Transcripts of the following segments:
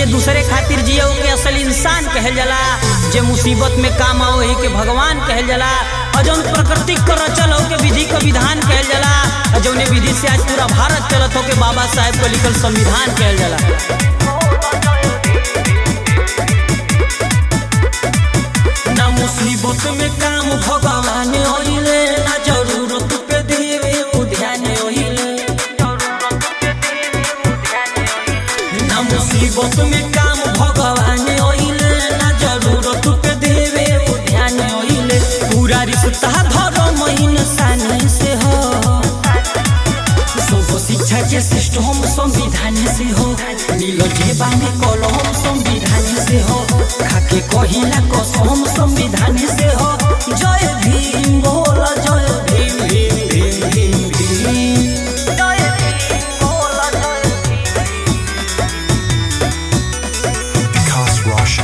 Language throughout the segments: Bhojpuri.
जे दूसरे खातिर जियो के असल इंसान कहल जाला जे मुसीबत में काम आओ ही के भगवान कहल जाला और जौन प्रकृति को रचल हो के विधि का विधान कहल जाला और जौने विधि से आज पूरा भारत चलत हो के बाबा साहेब को लिखल संविधान कहल जाला ना मुसीबत में काम भगवान होइले ना जरूरत पे देवे उ ध्यान होइले ना मुसीबत में काम भगवान होइले ना जरूरत पे देवे उ ध्यान होइले पूरा रिश्ता धर्म इंसानी से हो सब शिक्षा के सिस्टम संविधान से हो नीलो जेबा में कलम संविधान से हो खाके कहिला कसम संविधान से हो जय भीम बोल जय भीम भीम भीम भीम भीम जय भीम बोल जय Because Russia.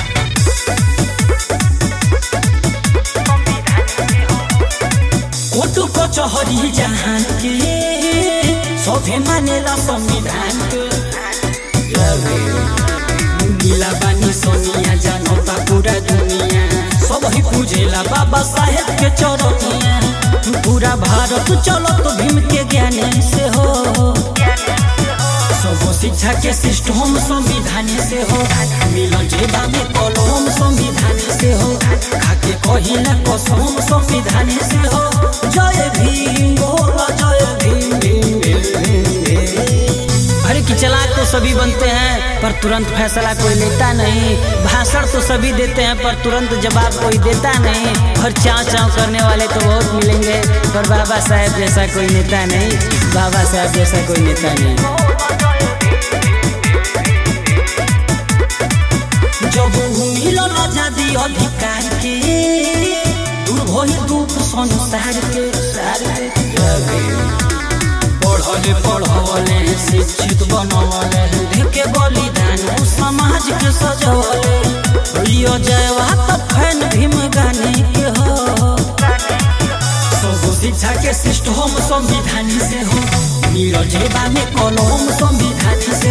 कोटु कचहरी जहान के सभे मानेला संविधान के नीला बानी सोनिया जानता पूरा दुनिया सब ही पूजेला बाबा साहेब के चरनिया पूरा भारत चलत भीम के ज्ञान से हो सब शिक्षा के सिस्टम संविधान से हो मिलो जेबा में कलम संविधान से हो खाके कहिला कसम संविधान से हो जय भीम बोल जय भीम भीम भीम भीम भीम। अरे कि चलाक तो सभी बनते हैं पर तुरंत फैसला कोई लेता नहीं भाषण तो सभी देते हैं पर तुरंत जवाब कोई देता नहीं और चाव चाव करने वाले तो बहुत मिलेंगे पर बाबा साहेब जैसा कोई नेता नहीं बाबा साहेब जैसा कोई नेता नहीं जब मिलल आजादी अधिकार के दूर भइल दुख संसार के सार के पढ़ले पढ़वले शिक्षित बनवले देखे बलिदान उ समाज के सजवले यो जयवा त फैन भीम गाने के हो सब शिक्षा के सिस्टम संविधान से हो नीरज जेबा में कलम संविधान से